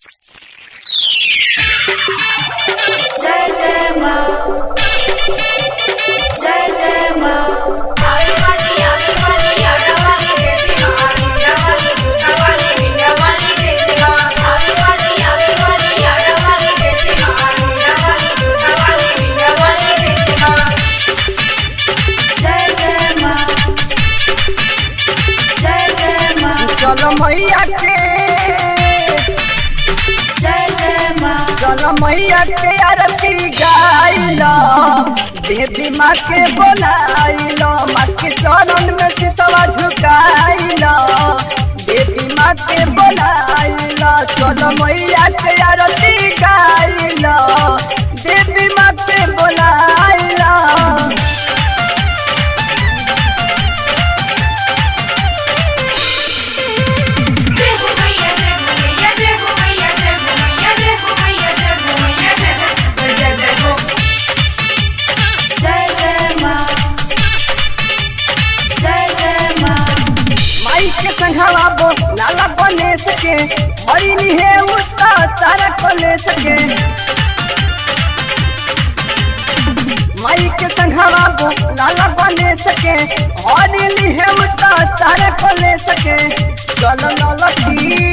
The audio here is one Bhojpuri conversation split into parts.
जय जय माँ जय जय माँ जय जय माँ जय जय माँ चलो मैया के जय जय माँ चलो मैया के आरती गाइलो देवी माँ के बोलाइलो माँ के चरण में सिसवा झुकाइलो देवी माँ के बोलाइलो चलो मैया के आरती गाइलो देवी माँ के बोलाइलो जय जय माँ जय जय माँ माई के संघवा बो लाला बने सके हरी निहे उता सारा कोले सके माई के संघवा बो लाला बने सके हरी निहे उता सारा कोले सके चलो ललकी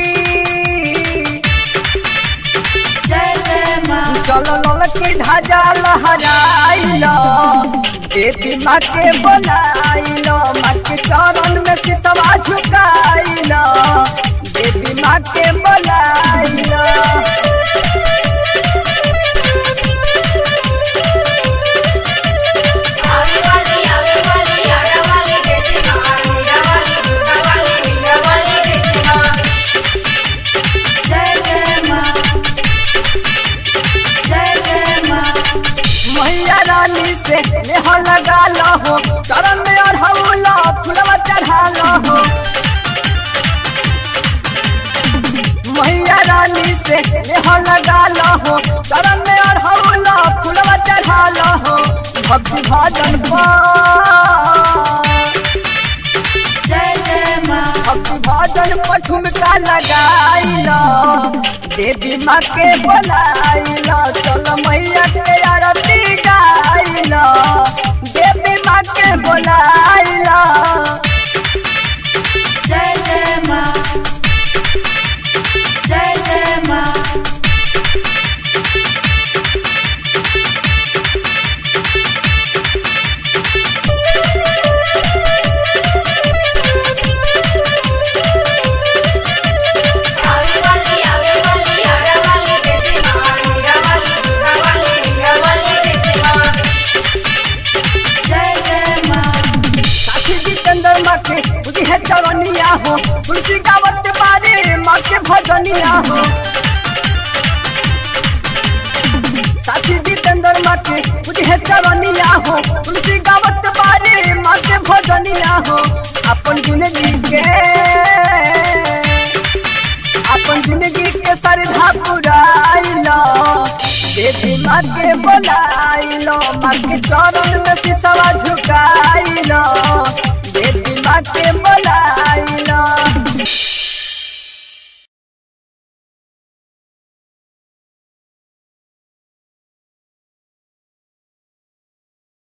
जय जय माँ चलो ललकी ढाजा लहराइलो देवी माँ के बोलाइलो माँ के चरण में सिसवा झुकाइलो देवी माँ के बोलाइलो जय जय माँ जय जय माँ मैया रानी से नेह लगा हो चरण में और हौला फुलवा चढ़ा हो मैया रानी से नेह लगा हो चरण में और हौला फुलवा चढ़ा हो भक्ति भजन पर जय जय माँ भक्ति भजन पर ठुमका लगाइलो देवी माँ के बोलाइलो चलो मैया के आरती गाइलो देवी माँ के बोलाइलो जय जय माँ जय जय माँ जय जय माँ साथी जितेंद्र माँ के बुद्धि है चरनिया हो तुलसी गावत बारे माँ के भजनिया हो साथी जितेंद्र माँ के बुद्धि है चरनिया हो तुलसी गावत बारे माँ के भजनिया हो अपन जिंदगी के अपन जिंदगी के श्रद्धा पुराइलो देवी माँ के बोलाइलो माँ के चरण में सिसवा झुकाइलो